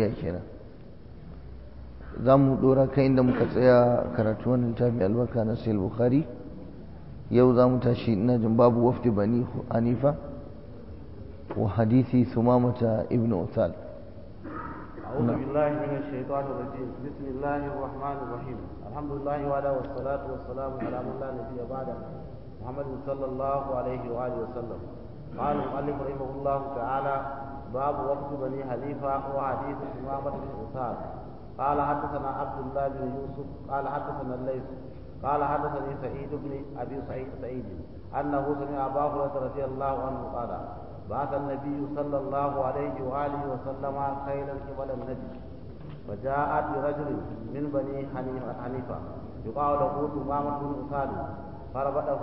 tarbiyya kenan za mu dora kai inda muka tsaya karatu wannan littafi albarka na sahih bukhari yau za mu tashi ina jin babu wafdi bani hanifa wa hadithi sumamata ibn uthal أعوذ بالله من الشيطان الرجيم بسم الله الرحمن الرحيم الحمد لله وعلى والصلاة والسلام على من لا نبي بعده محمد صلى الله عليه وآله وسلم قال المؤلف رحمه الله تعالى باب وفد بني حنيفة وحديث إمامة بن عثمان قال حدثنا عبد الله بن يوسف قال حدثنا الليث قال حدثني سعيد بن أبي سعيد سعيد أنه سمع أبا هريرة رضي الله عنه قال بعث النبي صلى الله عليه وآله وسلم خيلا قبل النجد فجاءت برجل من بني حنيفة يقال له تمامة بن أساد فربطه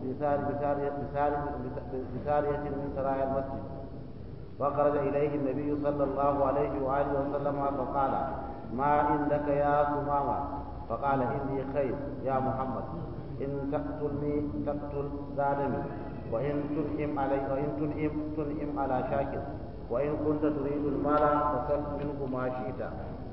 بسارية من سرايا المسجد فخرج إليه النبي صلى الله عليه وآله وسلم فقال ما عندك يا تمامة فقال إني خير يا محمد إن تقتلني تقتل زادني وإن تنعم علي وإن تنعم تنعم على شاكر وإن كنت تريد المال فسل منه ما شئت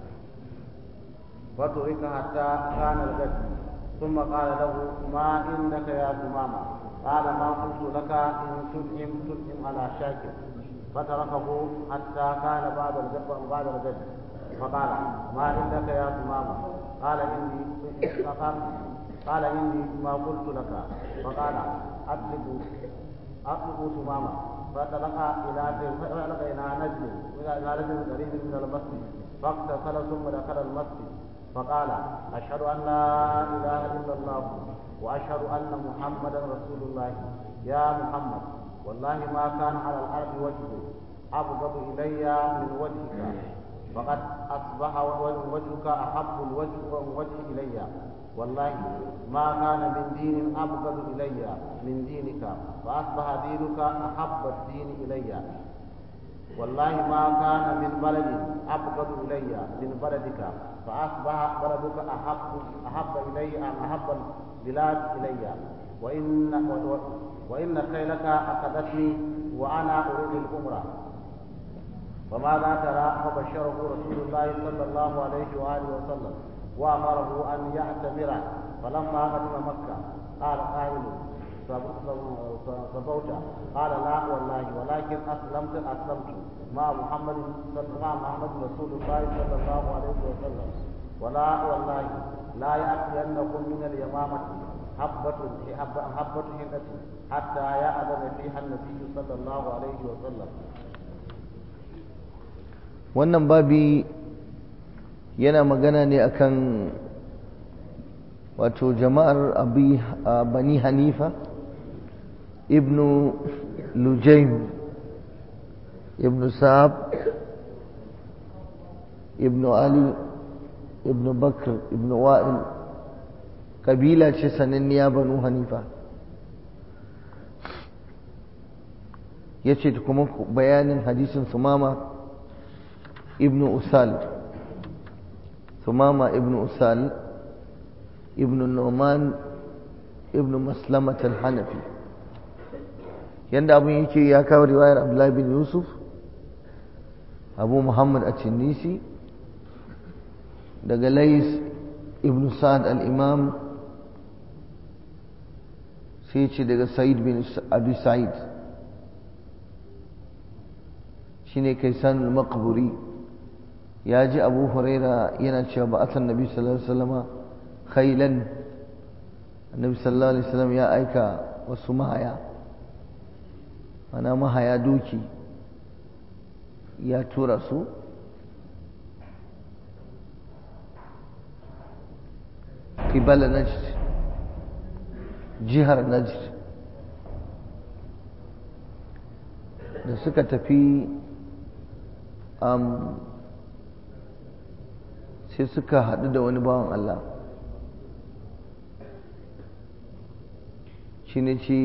فترك حتى كان الغد ثم قال له ما عندك يا ثمامة قال ما قلت لك إن تنعم تنعم على شاكر فتركه حتى كان بعد الغد بعد الغد فقال ما عندك يا ثمامة قال إني قال إني ما قلت لك فقال أطلق أطلق ثمامة فانطلق إلى فانطلق إلى نجم إلى نجم قريب من المسجد فاغتسل ثم دخل المسجد فقال أشهد أن لا إله إلا الله وأشهد أن محمدا رسول الله يا محمد والله ما كان على الأرض وجه أبغض إلي من وجهك فقد أصبح وجهك أحب الوجه وجه إلي والله ما كان من دين أبغض إلي من دينك فأصبح دينك أحب الدين إلي والله ما كان من بلد أبغض إلي من بلدك فأصبح بلدك أحب أحب إلي أحب البلاد إلي وإن وإن خيلك أخذتني وأنا أريد الأمرة فماذا ترى فبشره رسول الله صلى الله عليه وآله وسلم وأمره أن يعتمر فلما قدم مكة قال قائل صبوت قال لا والله ولكن أسلمت أسلمت مع محمد مع محمد رسول الله صلى الله عليه وسلم ولا والله لا يأتينكم من اليمامة حبة حبة حنة حتى يأذن فيها النبي صلى الله عليه وسلم wannan babi yana magana ne akan wato jama'ar bani hanifa ibnu lujaim ibnu sa'ab ibnu ali ibnu bakr ibnu wa'il kabila ce sananniya banu hanifa ya ce kuma bayanin hadisin sumama ibnu usal sumama ibnu usal ibnu numan ibnu maslamat al-hanafi yanda abin yake ya kawo riwayar abdullahi bin yusuf abu muhammad a cinnisi daga lais ibnu sa'ad al-imam sai ce daga sa'id bin abi sa'id shine kaisan al-maqburi ya ji abu huraira yana cewa ba asan nabi sallallahu alaihi wasallama khailan annabi sallallahu alaihi wasallam ya aika wasu mahaya ana mahaya doki ya tura su qibala najd jihar najd da suka tafi sai suka haɗu da wani bawan Allah shi ne ce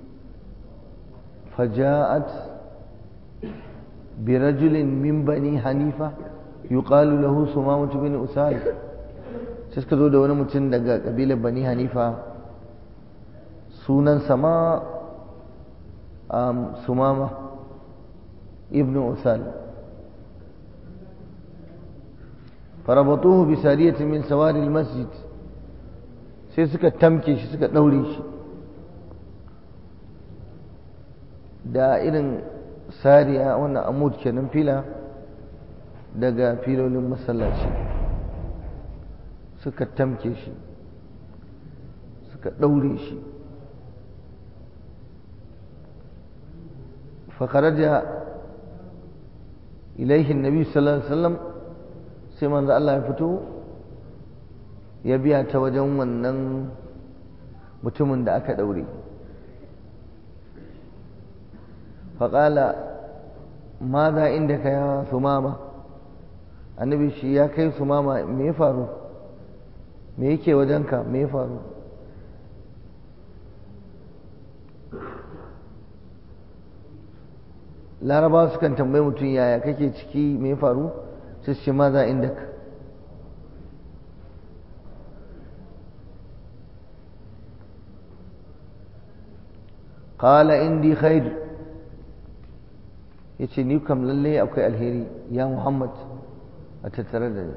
faja'at birajulin min bani hanifa yuqalu lahu sumamatu bin usal sai suka zo da wani mutum daga ƙabilar bani hanifa sunan sama sumama ibn usal farabatuhu bi sariyatin min sawari masjid sai suka tamke shi suka daure shi da irin sariya wannan amud kenan fila daga filolin masallaci suka tamke shi suka daure shi فخرج إليه النبي صلى الله عليه وسلم sai manzo Allah ya fito ya biya ta wajen wannan mutumin da aka daure faƙala ma za inda ka ya sumama annabi shi ya kai sumama me ya faru me yake wajenka me ya faru larabawa sukan tambayi mutum yaya kake ciki me ya faru sai su ce ma za inda ka qala indi khair yace ni kam lalle akwai alheri ya muhammad a tattare da ni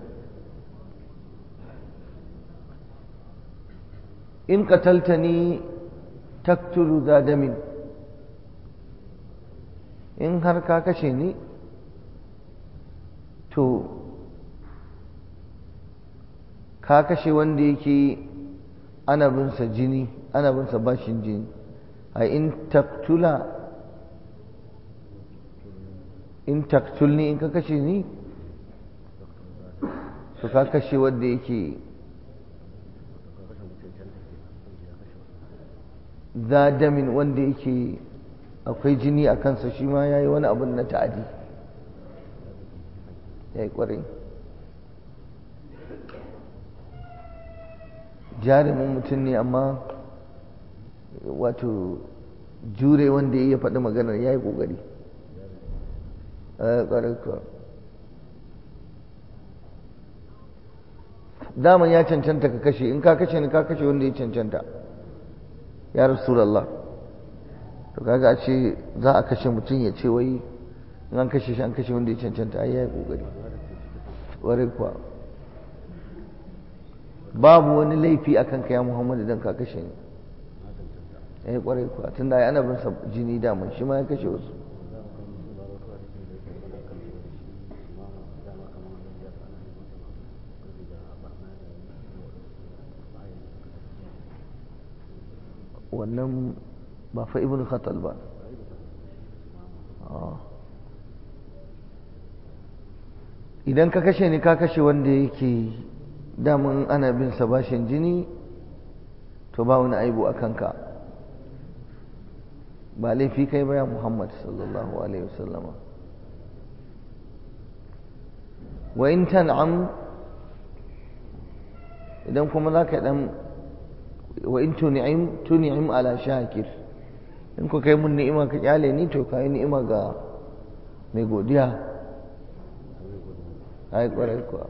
in qataltani taktulu za damin in har ka kashe ni to ka kashe wanda yake ana binsa jini ana binsa bashin jini a in taktula in taktulni in ka kashe ni to ka kashe wanda yake zadamin wanda yake akwai jini a kansa shi ma ya yi wani abin na ta'adi ya yi ƙwarai jarumin mutum ne amma wato jure wanda ya faɗi maganar ya yi ƙoƙari ƙwarai kuwa daman ya cancanta ka kashe in ka kashe ni ka kashe wanda ya cancanta ya rasulallah to kaga a ce za a kashe mutum ya ce wai in an kashe shi an kashe wanda ya cancanta ai ya yi ƙoƙari ƙwarai kuwa babu wani laifi a kanka ya muhammadu don ka kashe ni ya yi ƙwarai kuwa tun da ya ana bin jini daman shi ma ya kashe wasu wannan ba fa ibn khatal ba idan ka kashe ni ka kashe wanda yake damun ana bin sa bashin jini to ba wani aibu a kanka ba laifi kai ba ya muhammad sallallahu alaihi wasallama wa in tan'am idan kuma za ka dan wa in tuni'im tuni'im ala shakir in ku kai mun ni'ima ka kyale ni to kai ni'ima ga mai godiya ai kwarai kuwa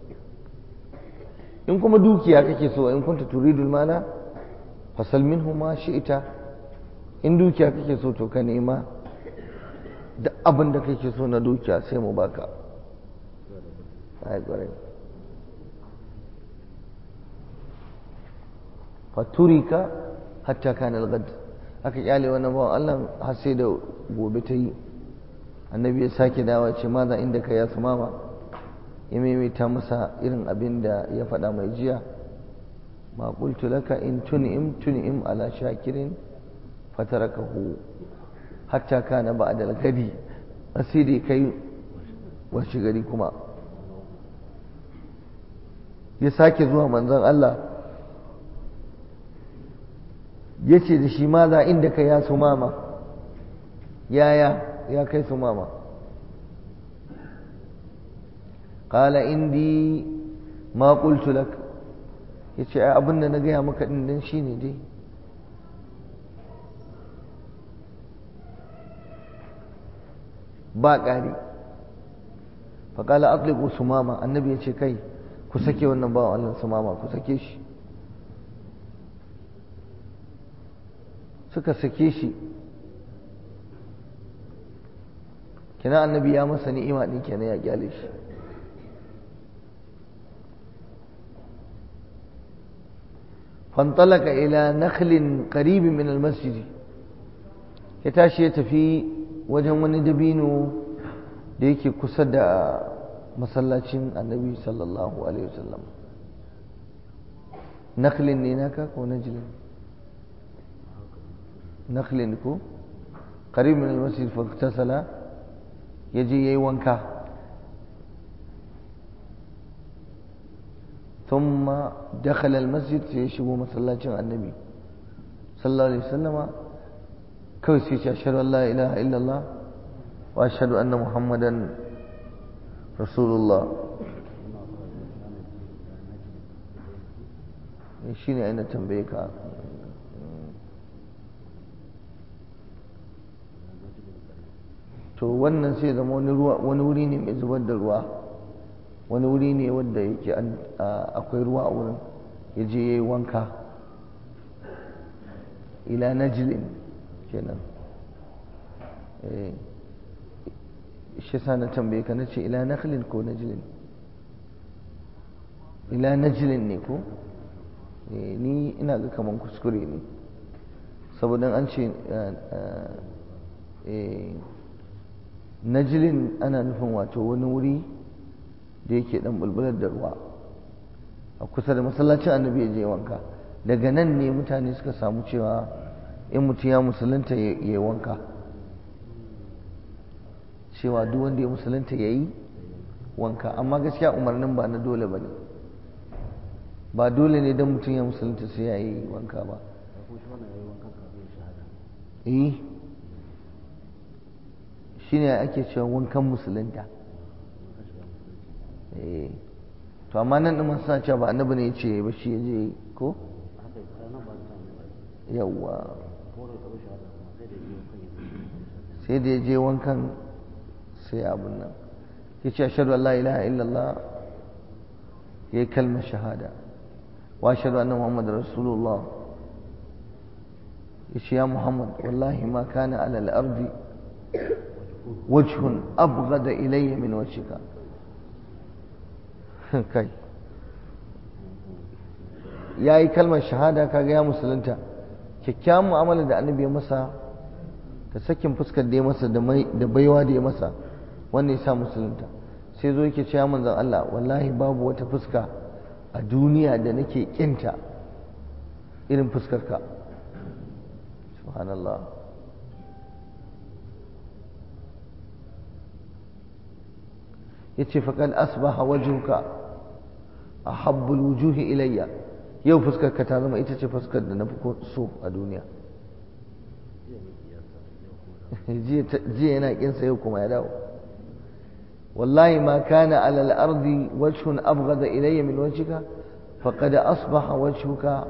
in kuma dukiya kake so in kunta turidul mana fasal minhu ma shi'ita in dukiya kake so to ka nema da abin da kake so na dukiya sai mu baka ai kwarai faturika hatta kana al-ghad aka kyale wannan bawan Allah har sai da gobe ta yi annabi ya sake dawa ce maza inda ka ya mama ya maimaita masa irin abin da ya faɗa mai jiya ma qultu laka in tun'im tun'im ala shakirin fatarakahu hatta kana ba'da al-ghadi asiri kai washi gari kuma ya sake zuwa manzon Allah ya ce da shi ma za inda ka ya su mama yaya ya kai su mama ƙala indi ma ƙultu lak ya ce abin da na gaya maka ɗin nan shi ne dai ba ƙari faƙala aƙliƙu su mama annabi ya ce kai ku sake wannan bawan Allah su mama ku sake shi suka sake shi kina annabi ya masa ni'ima din kenan ya kyale shi fantalaka ila nakhlin qaribin min almasjid ya tashi ya tafi wajen wani dabino da yake kusa da masallacin annabi sallallahu alaihi wasallam nakhlin ne naka ko najlin nakhlin ko qarib min almasjid fa iktasala yaje yayi wanka ثم دخل المسجد سيشبه مسلاتين النبي صلى الله عليه وسلم كوي سيش أشهد أن لا إله إلا الله وأشهد أن محمدا رسول الله shine aina tambaye ka to wannan sai zama wani wuri ne mai zubar da ruwa wani wuri ne wanda yake akwai ruwa a wurin ya je ya yi wanka ila najilin kenan shi sa na tambaye ka na ce ila nakhlin ko najilin ila najilin ne ko ni ina ga kaman kuskure ne saboda an ce najilin ana nufin wato wani wuri da yake dan bulbular da ruwa a kusa da masallacin annabi ya je wanka daga nan ne mutane suka samu cewa in mutum ya musulunta ya yi wanka cewa duk wanda ya musulunta ya yi wanka amma gaskiya umarnin ba na dole ba ne ba dole ne don mutum ya musulunta sai ya yi wanka ba eh shi ne ake cewa wankan musulunta to amma nan ɗin suna cewa ba annabi ne ya ce ba shi ya je ko yawwa sai da ya je wankan sai abin nan ya ce ashadu Allah ilaha illallah ya yi kalmar shahada wa ashadu anna muhammad rasulullah ya ce ya muhammad wallahi ma kana ala al-ardi wajhun abghada ilayya min wajhika kai ya yi kalmar shahada kaga ya musulunta kyakkyawan mu'amala da annabi ya masa da sakin fuskar da ya masa da baiwa da ya masa wannan ya sa musulunta sai zo yake cewa manzon Allah wallahi babu wata fuska a duniya da nake kinta irin fuskar ka subhanallah yace faqad asbaha wajhuka ahabbul wujuhi ilayya yau fuskar ka ta zama ita ce fuskar da na fi so a duniya jiya yana kinsa yau kuma ya dawo wallahi ma kana ala al-ardi wajhun abghada ilayya min wajhika faqad asbaha wajhuka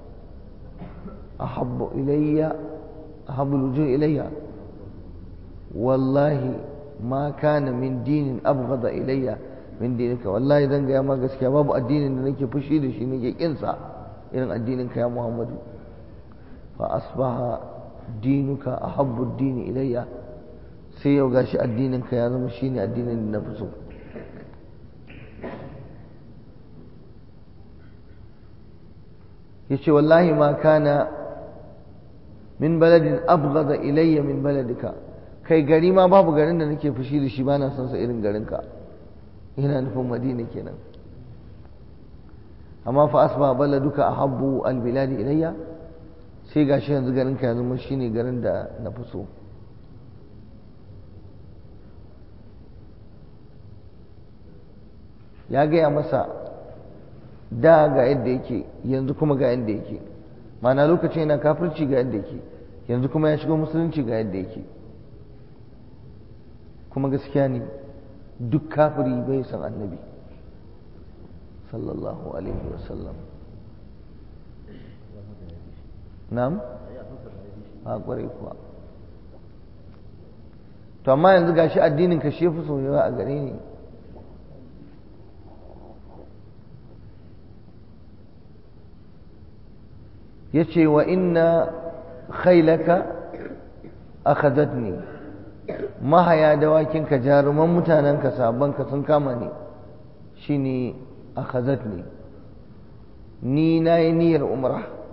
ahabbu ilayya ahabbu al-wujuh ilayya wallahi ma kana min dinin abghada ilayya min dinika wallahi zan gaya ma gaskiya babu addinin da nake fushi da shi nake kinsa irin addinin ka ya Muhammadu fa asbaha dinuka ahabbu dini ilayya sai yau gashi addinin ka ya zama shine addinin da na fi so yace wallahi ma kana min baladin abghada ilayya min baladika kai gari ma babu garin da nake fushi da shi bana son sa irin garinka yana nufin madina kenan amma fa asba baladuka ahabbu albiladi ilayya sai gashi yanzu garin ka yanzu shine garin da na fi so ya gaya masa da ga yadda yake yanzu kuma ga yadda yake mana lokacin yana kafirci ga yadda yake yanzu kuma ya shigo musulunci ga yadda yake kuma gaskiya ne duk kafiri bai san annabi sallallahu alaihi wasallam na'am a kwarai kuwa to amma yanzu gashi addinin ka shi fi soyuwa a gare ni yace wa inna khailaka akhadhatni mahaya dawakinka jaruman mutanenka sabanka sun kama ni shine akhazatni ni nayi niyyar umra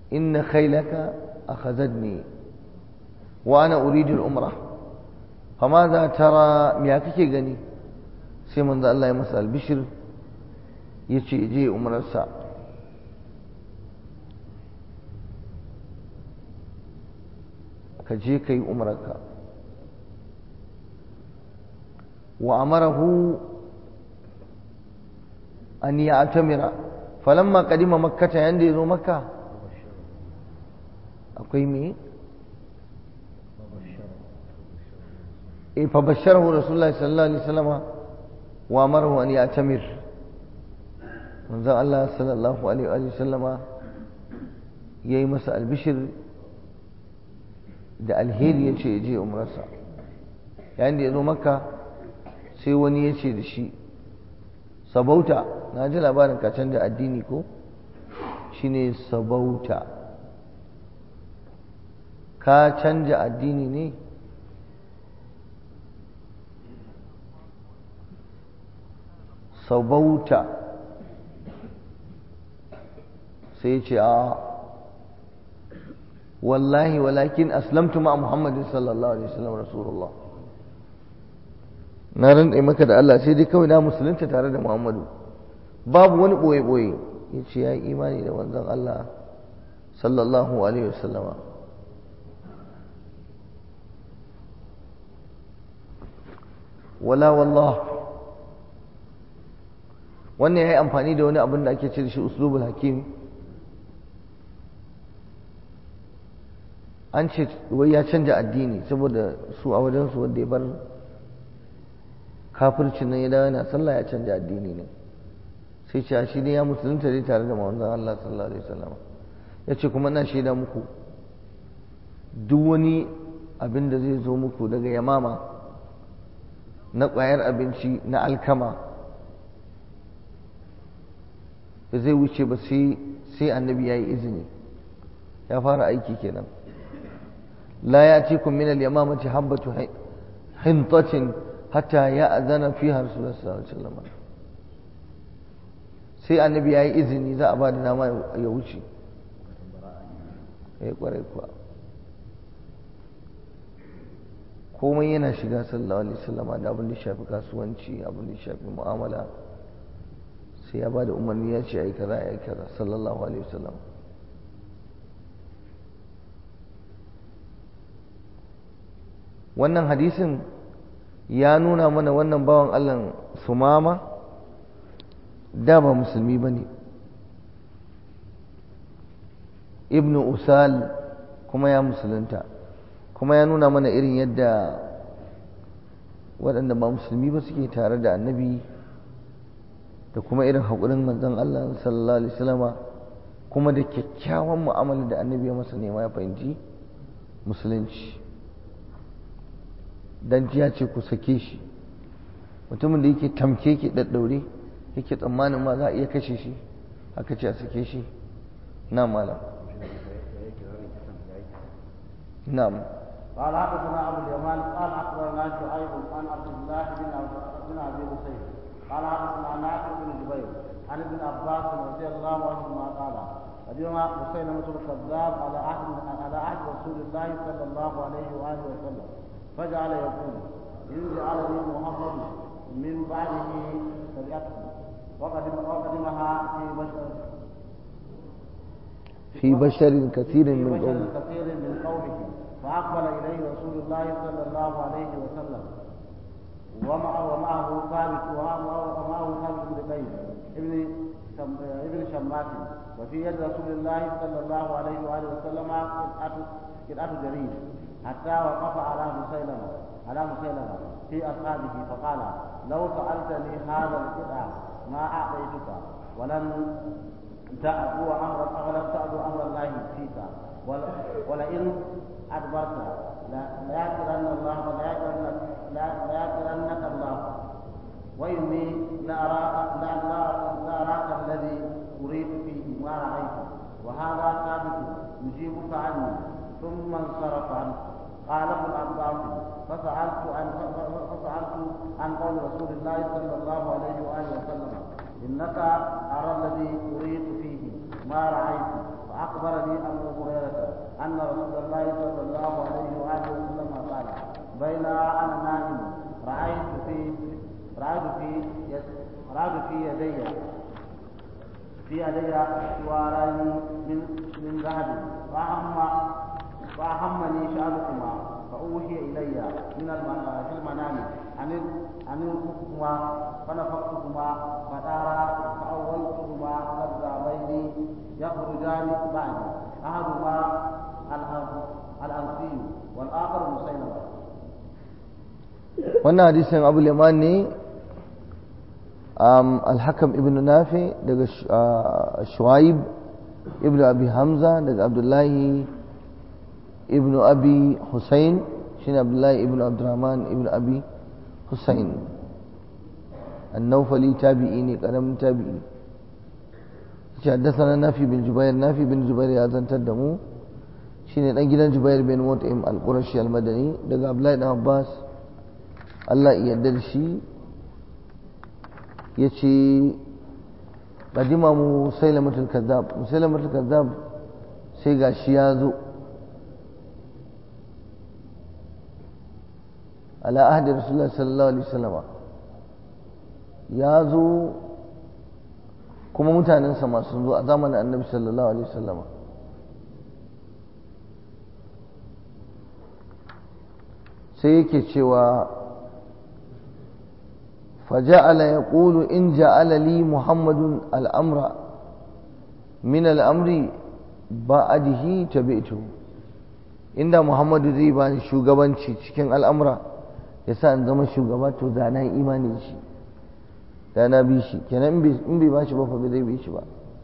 inna khaylaka akhadhadni wa ana uridu al-umrah fama za tara me kake gani sai manzo Allah ya masa albishir yace je umrarsa ka je kai umrarka wa amarahu an ya'tamira falamma qadima makkata yanda yazo makka akwai me فبشره رسول الله صلى الله عليه وسلم وامره ان يعتمر من ذا الله صلى الله عليه وآله وسلم yayi masa albishir da alheri ya ce je umrarsa yayin da ya zo makka sai wani ya ce da shi sabauta na ji labarin ka canja addini ko shine sabauta ka canja addini ne sabauta sai ce a wallahi walakin aslamtu ma muhammadin sallallahu alaihi wasallam rasulullah na rantsa maka da Allah sai dai kawai na musulunta tare da muhammadu babu wani boye-boye ya ce ya yi imani da wanzan Allah sallallahu alaihi wasallama wala wallah wannan ya yi amfani da wani abin da ake ce da shi uslubul hakim an ce wai ya canja addini saboda su a wajensu wanda ya bar kafircin nan ya dawo yana sallah ya canja addini ne sai ce shi ne ya musulunta dai tare da manzon Allah sallallahu alaihi wasallam ya ce kuma na shaida muku duk wani abin da zai zo muku daga yamama na ƙwayar abinci na alkama da zai wuce ba sai annabi ya yi izini ya fara aiki kenan la ya ce kun min al-yamamati habbatu hintatin hatta ya azana fiha rasulullah sallallahu alaihi wasallam sai annabi ya yi izini za a ba da nama ya wuce ya kwarai kuwa komai yana shiga sallallahu alaihi wasallama da abin da shafi kasuwanci abin da shafi mu'amala sai ya ba da umarni ya ce ai kaza ai kaza sallallahu alaihi wasallam wannan hadisin ya nuna mana wannan bawan Allah sumama da ba musulmi ba ne ibnu usal kuma ya musulunta kuma ya nuna mana irin yadda waɗanda ba musulmi ba suke tare da annabi da kuma irin haƙurin manzon Allah sallallahu alaihi wasallama kuma da kyakkyawan mu'amala da annabi ya masa nema ya fahimci musulunci dan ya ce ku sake shi mutumin da yake tamke ke daddaure yake tsammanin ma za a iya kashe shi aka ce a sake shi na malam na'am قال حدثنا ابو اليمان قال اخبرنا شعيب عن عبد الله بن بن ابي حسين قال حدثنا نافع بن جبير عن ابن عباس رضي الله عنهما قال قدم مسيلمة الكذاب على عهد على عهد رسول الله صلى الله عليه واله وسلم فجعل يقول ان جعلني محمد من بعده شريعته وقدم وقدمها في بشر في بشر كثير في من بشر قومه كثير من قومه فأقبل إليه رسول الله صلى الله عليه وسلم ومعه ومعه ثابت ومعه ثابت بن قيس ابن شم- ابن شماس وفي يد رسول الله صلى الله عليه وآله وسلم قطعة قطعة جريد حتى وقف على مسيلمة على مسيلمة في أصحابه فقال لو سألتني هذا القطع ما أعطيتك ولن تأبوا أمر ولم تأبوا أمر الله فيك ول- ولئن أدبرت لا- ليأكلن الله ليأكلن- لا- ليأكلنك الله وإني لأراك لا- لا- لأراك الذي أريد فيه ما رأيت وهذا ثابت يجيبك عني ثم انصرف عنه قال ابن عباس فسألت عن فسألت عن قول رسول الله صلى الله عليه وآله وسلم إنك أرى الذي أريد فيه ما رأيت وأخبرني أبو هريرة أن رسول الله صلى الله عليه وآله وسلم قال بين أنا نائم رأيت في رأيت في رأيت في يدي في يدي سواران من من ذهب فأهم فأهمني شأنكما فأوحي إلي من في المنام أن أن الحكما فنفختهما فدارا فأولتهما كذابين يخرجان بعدي أحدهما الأنسي والآخر مسيلمة wannan hadisin abu liman ne alhakam ibn nafi daga shuaib ibn abi hamza daga abdullahi ibn abi hussein shine abdullahi ibn abdurrahman ibn abi hussein النوفلي تابعيني قرم تابعي حدثنا نافي بن جبير نافي بن جبير يا زنتر دمو شيني دان gidan Jubair bin Mut'im al-Qurashi al-Madani daga Abdullahi ibn Abbas Allah ya yarda da shi yace qadima musailamatul kazzab musailamatul kazzab sai gashi ya zo ala ahdi rasulullah sallallahu alaihi wasallam ya zo kuma mutanensa masu zo a zamanin annabi sallallahu alaihi wasallam sai yake cewa فجعل يقول إن جعل لي محمد الأمر من الأمر بعده تبعته إن محمد زي بان shugabanci cikin al'amura yasa in zama shugaba to da na imani da shi da na bi shi kenan in bai ba shi ba fa bai zai bi shi ba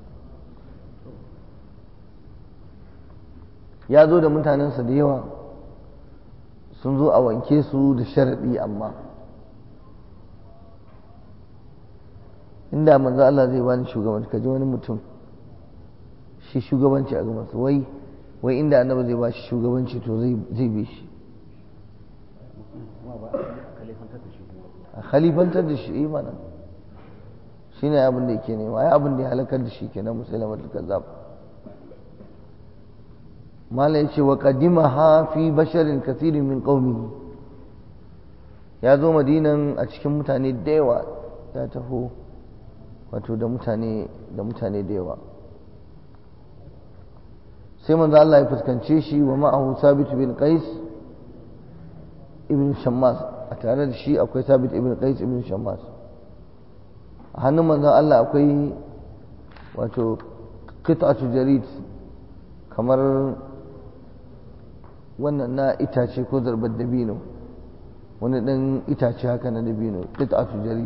ya zo da mutanensa da yawa sun zo a wanke su da sharaɗi amma inda manzo Allah zai bani shugabanci kaji wani mutum shi shugabanci a gabansa wai wai inda annabi zai ba shi shugabanci to zai bi shi a khalifantar da shi imanin shi ne abin da yake nema ai abin da ya halakar da shi kenan musulman kazzab mala ya ce wa kadima ha fi basharin kasirin min qaumihi ya zo madinan a cikin mutane da yawa ya taho wato da mutane da mutane da yawa sai manzo Allah ya fuskance shi wa ma'ahu sabit bin qais ibn shammas a tare da shi akwai sabit ibn qais ibn shammas a hannun manzon Allah akwai wato qit'atu jarid kamar wannan na itace ko zarbar dabino wani dan itace haka na dabino qit'atu jarid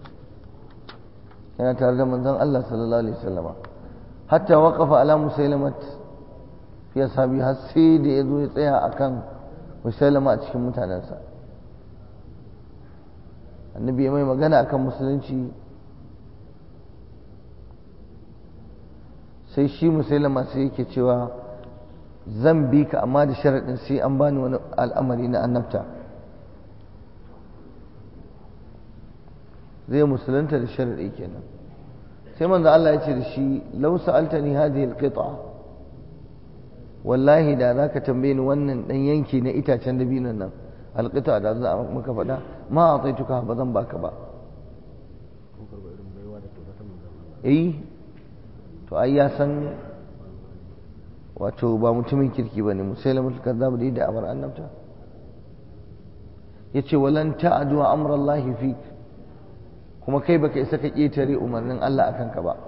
yana tare da manzon Allah sallallahu alaihi wasallama hatta waqafa ala musailamat fi ashabi har sai da yazo ya tsaya akan musailama a cikin mutanensa annabi ya mai magana akan musulunci sai shi musailama sai yake cewa zan bi ka amma da sharaɗin sai an bani wani al'amari na annabta zai musulunta da sharaɗi kenan sai manzo Allah ya ce da shi law sa'altani hadhihi alqita wallahi da zaka tambaye ni wannan dan yanki na itacen dabinon nan alqita da za maka faɗa ma ataituka ba zan baka ba eh to ai ya san wato ba mutumin kirki bane musailamatul kazzab da da amar annabta yace walan ta'du amrallahi fik kuma kai baka isa ka ƙetare umarnin Allah akan ka ba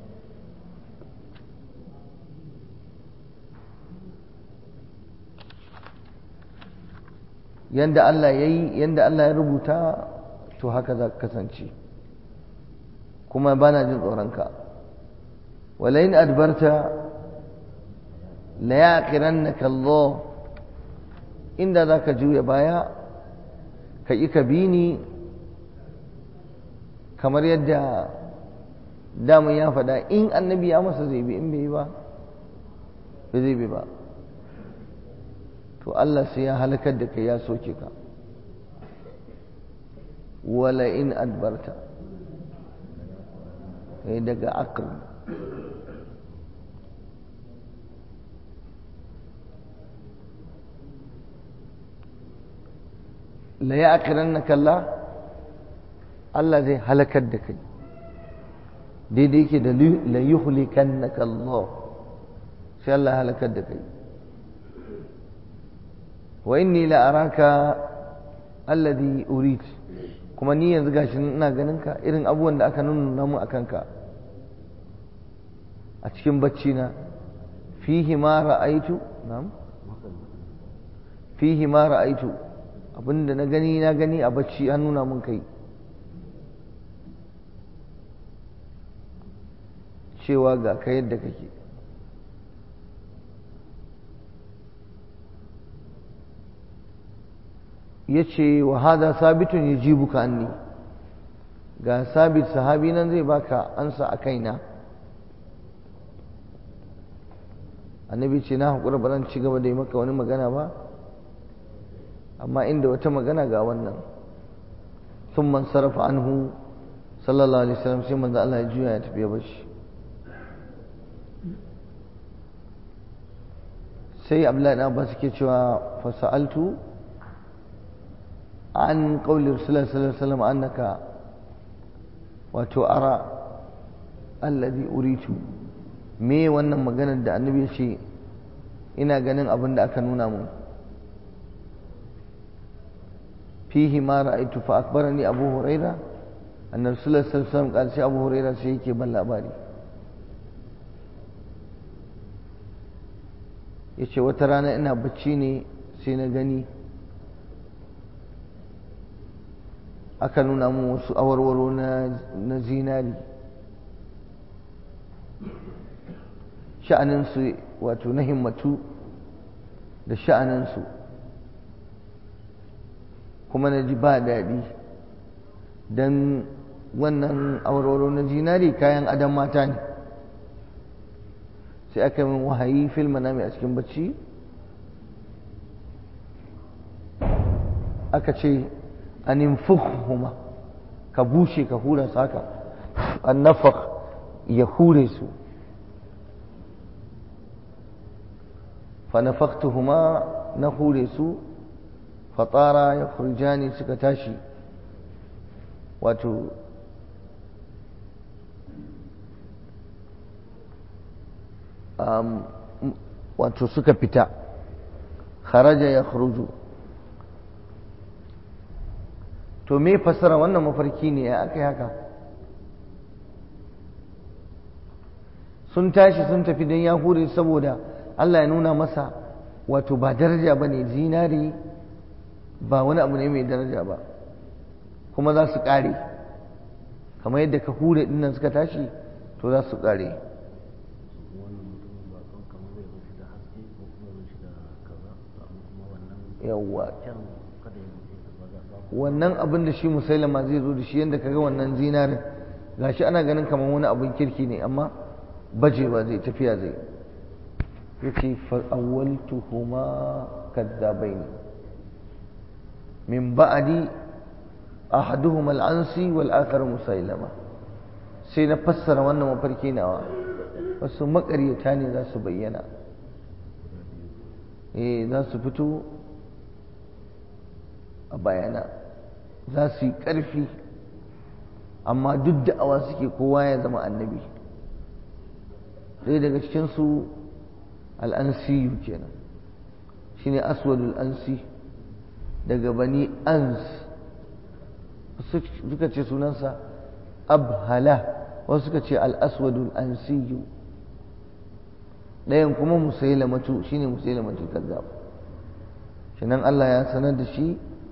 yanda Allah ya yi yanda Allah ya rubuta to haka za ka kasance kuma bana jin tsoronka walain adbarta la yaqirannaka Allah inda zaka juya baya ka yi ka bi ni kamar yadda damun ya faɗa in annabi ya masa zai bi in bai yi ba bai zai bi ba to Allah sai ya halakar da kai ya soke ka wala in adbarta kai daga akal la ya'qirannaka Allah Allah zai halakar da kai daidai yake da la yuhlikannaka Allah sai Allah halakar da kai wa inni la araka alladhi urid kuma ni yanzu gashi ina ganin ka irin abubuwan da aka nuna mu akan ka a cikin bacci na fihi ma ra'aitu na'am fihi ma ra'aitu abinda na gani na gani a bacci an nuna mun kai cewa ga ka yadda kake ya ce wa hada sabitun ya ji buka anni ga sabit sahabi nan zai baka ansa a kaina annabi ce na haƙura ba zan ci gaba da yi maka wani magana ba amma inda wata magana ga wannan sun man sarrafa anhu sallallahu alaihi wasallam sai manzo Allah ya juya ya tafi ya bashi sai abdullahi na abbas ke cewa fasa'altu an qawli rasulullah sallallahu alaihi wasallam annaka wato ara alladhi uritu me wannan maganar da annabi ya ce ina ganin abin da aka nuna mu fihi ma ra'aytu fa akbarani abu huraira annabi sallallahu alaihi wasallam kan sai abu huraira sai yake ban labari yace wata rana ina bacci ne sai na gani aka nuna mu wasu awarwaro na zinari sha'aninsu wato na himmatu da sha'aninsu kuma na ji ba daɗi don wannan awarwaro na zinari kayan adam mata ne sai aka min wahayi fil manami a cikin bacci aka ce an infukhuma ka bushe ka hura su haka an ya hure su فنفختهما نخولس فطارا يخرجان سكتاشي واتو أم واتو سكبتا خرج يخرج to me fasara wannan mafarki ne ya aka yi haka sun tashi sun tafi don ya hure saboda Allah ya nuna masa wato ba daraja ba ne zinari ba wani abu ne mai daraja ba kuma za su ƙare kamar yadda ka hure dinnan suka tashi to za su ƙare yawwa wannan abin da shi musailama zai zo da shi yadda kaga wannan zinarin gashi ana ganin kamar wani abin kirki ne amma bajewa zai tafiya zai yace fa'awwaltuhuma kadzabain min ba'di ahaduhuma al-ansi wal akhar musailama sai na fassara wannan mafarki nawa wasu makaryata ne za su bayyana eh za su fito a bayana za su yi ƙarfi amma duk da'awa suke kowa ya zama annabi ɗaya daga cikinsu al'ansiyu kenan shi ne aswadul ansi daga bani ans suka ce sunansa abhala wasu suka ce al'aswadul ansiyu ɗayan kuma musailamatu shi ne musailamatu kazzab shi nan Allah ya sanar da shi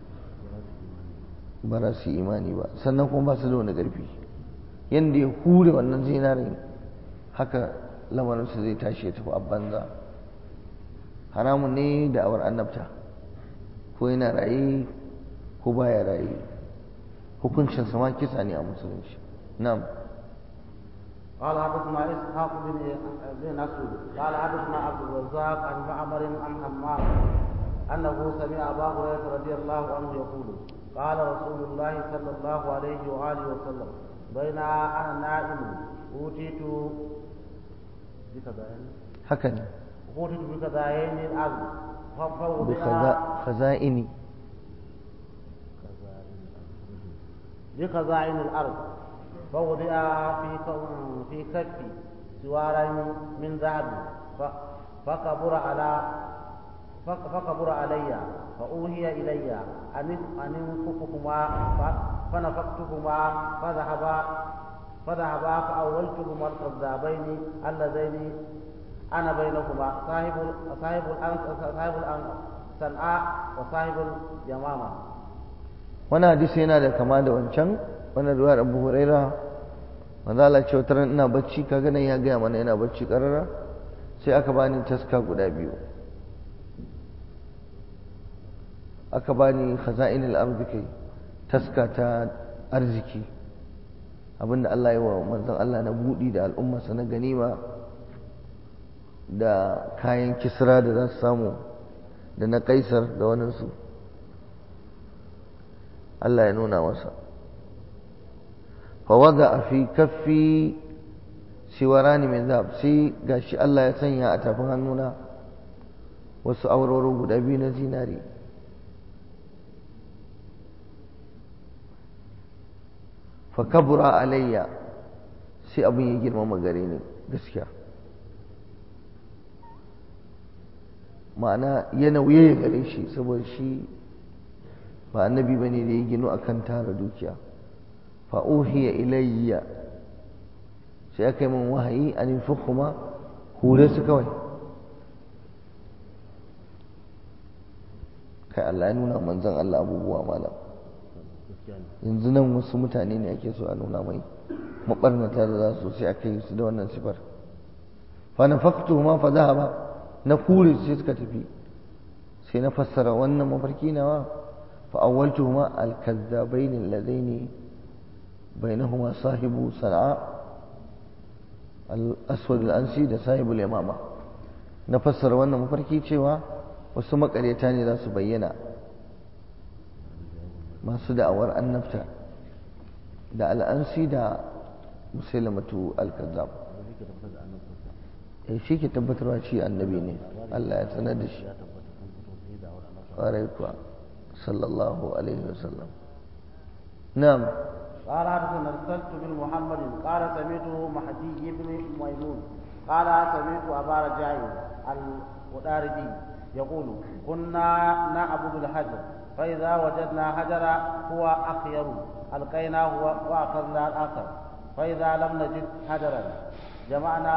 ba za su imani ba sannan kuma ba su da wani ƙarfi yadda ya hure wannan zinarin haka lamarinsu zai tashi ya tafi a banza haramun ne da awar annabta ko yana raye ko baya raye hukuncin sama kisa ne a musulunci na'am قال حدثنا اسحاق بن بن مسعود قال حدثنا عبد الرزاق عن معمر عن حمام انه سمع ابا هريره رضي الله عنه يقول قال رسول الله صلى الله عليه واله وسلم بين انا نائم اوتيت هكذا اوتيت بخزائن الارض فوضع بخزائن بخزائن الأرض فوضع في في كفي سوارين من ذهب فكبر على فكبر علي فأوهي إلي أن أن انفخهما فنفختهما فذهبا فذهبا فأولتهما الكذابين اللذين أنا بينهما صاحب صاحب صاحب صنعاء وصاحب اليمامة wani hadisi yana da kama da wancan wani ruwar abu huraira manzala ce wata ina bacci kaga nan ya gaya mana yana bacci karara sai aka bani taska guda biyu aka bani khaza'inul ardi kai taska ta arziki abinda Allah ya wa manzon Allah na budi da al'ummarsa na ganima da kayan kisra da za su samu da na kaisar da waninsu Allah ya nuna masa fawada fi kaffi siwarani min zab sai gashi Allah ya sanya a tafin hannuna wasu auroro guda biyu na zinari fa kabura alayya sai abin ya girmama gare ni gaskiya ma'ana ya nauye gare shi saboda shi ba annabi ba ne da ya gino a kan tara dukiya fa'uhiya ilayya sai aka yi min wahayi an yi kuma hure su kawai kai Allah ya nuna manzan Allah abubuwa malam yanzu nan wasu mutane ne ake so a nuna mai maɓarnata da za su sai aka yi su da wannan sifar fa na faktu ma fa ba na kure sai suka tafi sai na fassara wannan mafarki nawa فأولتهما الكذابين اللذين بينهما صاحب صنعاء الأسود الأنسي ده صاحب اليمامة نفسر وانا مفركي cewa wasu makaryata ne za su bayyana masu da'awar annabta da al'ansi da musulmatu al-kazzab eh shi ke tabbatarwa shi annabi ne Allah ya sanar da shi ƙwarai kuwa صلى الله عليه وسلم نعم قال حدثنا ارسلت بن محمد قال سمعته مهدي بن ميمون قال سمعت ابا رجاء الوداردي يقول كنا نعبد الحجر فاذا وجدنا حجرا هو اخير القيناه واخذنا الاخر فاذا لم نجد حجرا جمعنا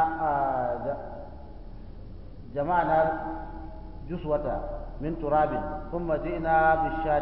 جمعنا جسوة من تراب ثم جئنا بالشاة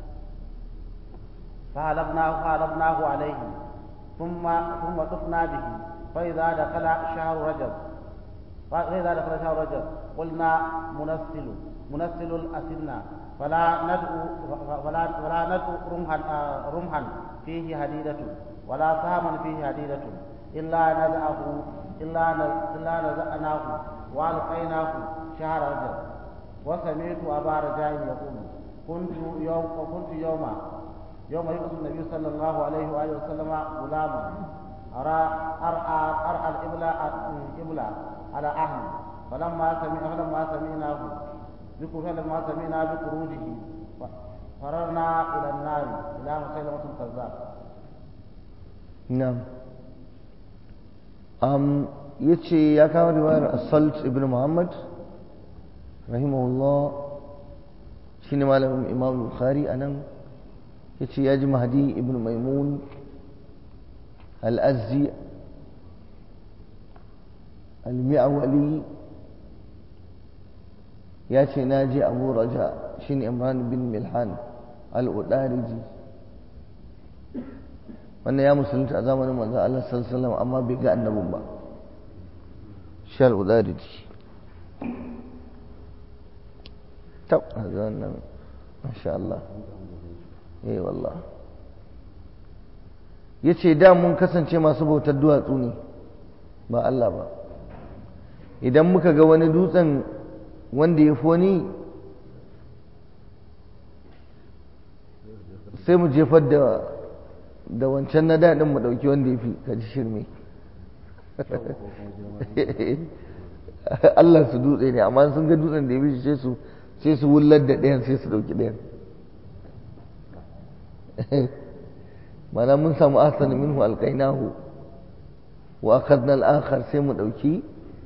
فهلبناه فهلبناه عليه ثم ثم طفنا به فإذا دخل شهر رجب فإذا دخل شهر رجب قلنا منسل منسل الأسنة فلا ندعو فلا فلا ندعو رمحا رمحا فيه حديدة ولا سهما فيه حديدة إلا نزعه إلا إلا نزعناه وألقيناه شهر رجب وسمعت أبا رجاء يقول كنت يوم كنت يوما يوم يبعث النبي صلى الله عليه وآله وسلم غلاما أرى أرعى أرعى الإبل إبل على أهل فلما سمع فلما سمعناه فلما سمعنا بخروجه فررنا إلى النار إلى مسيلمة الكذاب نعم أم يتشي يا كان رواية الصلت ابن محمد rahimahullah shi ne malamin imam bukhari a nan ya ce ya ji mahadi ibn maimun al'azzi al-mi'awali ya ce na ji abu raja shi ne imran bin milhan al'udariji wannan ya musulunta a zamanin manzan Allah sallallahu amma bai ga annabin ba shi al'udariji طب هذا ما شاء الله eh wallah yace da mun kasance masu bautar duwatsu ne ba Allah ba idan muka ga wani dutsen wanda ya foni sai mu jefar da da wancan na daɗin mu ɗauki wanda ya fi kaji shirme Allah su dutse ne amma sun ga dutsen da ya fi sai su sai su wullar da ɗayan sai su ɗauki ɗayan mana mun samu ahsan minhu alqainahu wa akhadna al-akhar sai mu dauki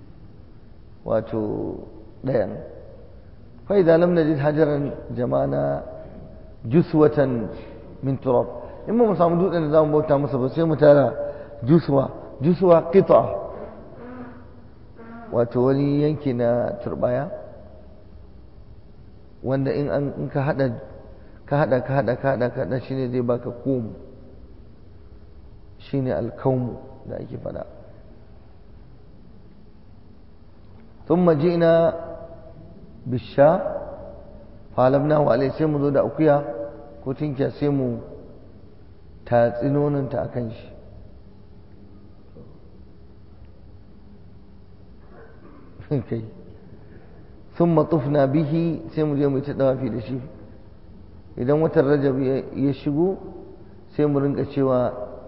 wato dayan fa idza lam najid hajaran jama'ana juswatan min turab in mu samu dutsen da zamu bauta masa ba sai mu tara juswa juswa qita wato wani yanki na turbaya wanda in an in ka hada ka hada ka hada ka hada ka hada shine zai baka kum shine alkaum da ake fada ثم جئنا بالشاء فعلمناه عليه sai mu zo da akuya ko tinkiya sai mu tatsi nononta a kan shi kai sun matufna bihi sai mu je mu ta dawafi da shi idan watan rajab ya shigo sai mu rinka cewa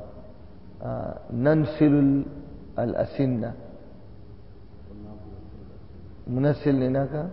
nan silul al'asinna munassil ne naka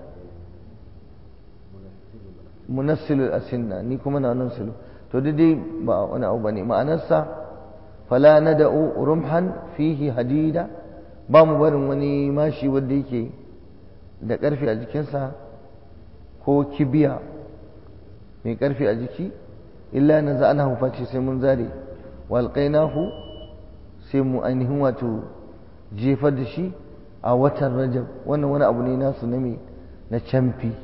munassilul asinna ni kuma na nan silu to dai ba wani abu bane ma'anarsa fala nada'u rumhan fihi hadida ba mu barin wani mashi wanda yake da karfi a jikinsa ko kibiya mai karfi a jiki illa na za'anahu face sai mun zare walqainahu sai mu ainihin wato jefar da shi a watan rajab wannan wani abu ne nasu na me na camfi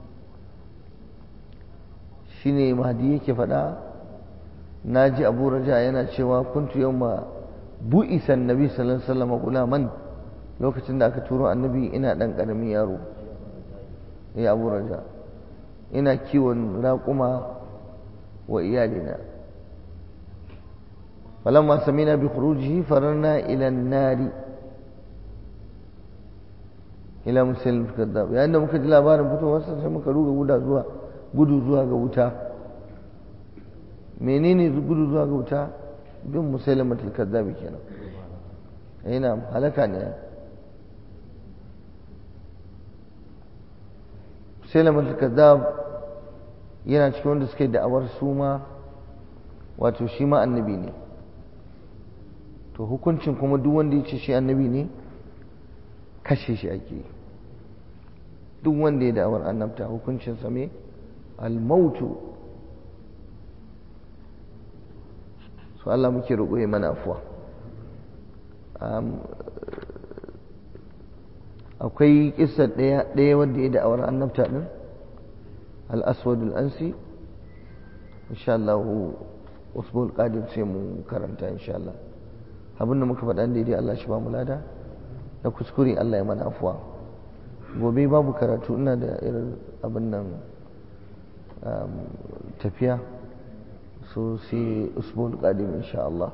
shine mahdi yake faɗa na ji abu raja yana cewa kuntu yau ma bu'isan nabi sallallahu alaihi wasallam gulaman lokacin da aka turo annabi ina ɗan ƙaramin yaro ya abu raja ina kiwon raƙuma wa iyalina falamma samina bi khurujihi fararna ila nari ila muslim kadab yayin da muka ji labarin fitowarsa sai muka ruga guda zuwa gudu zuwa ga wuta menene gudu zuwa ga wuta bin musailamatul kaddabi kenan yana halaka ne musailamatul kaddab yana cikin wanda suke da'awar su ma wato shi ma annabi ne to hukuncin kuma duk wanda ya ce shi annabi ne kashe shi ake duk wanda ya da'awar annabta hukuncinsa me almautu su Allah muke roƙo ya mana afuwa akwai kissa ɗaya wanda ya da'awar annabta ɗin al-aswadul ansi insha Allah usbul qadim sai mu karanta insha Allah abinda muka faɗa daidai Allah shi ba mu lada da kuskure Allah ya mana afuwa gobe babu karatu ina da irin abin nan tafiya so sai usbul qadim insha Allah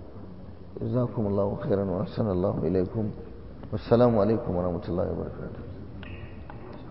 jazakumullahu khairan wa ahsanallahu ilaikum wassalamu alaikum wa rahmatullahi wa barakatuh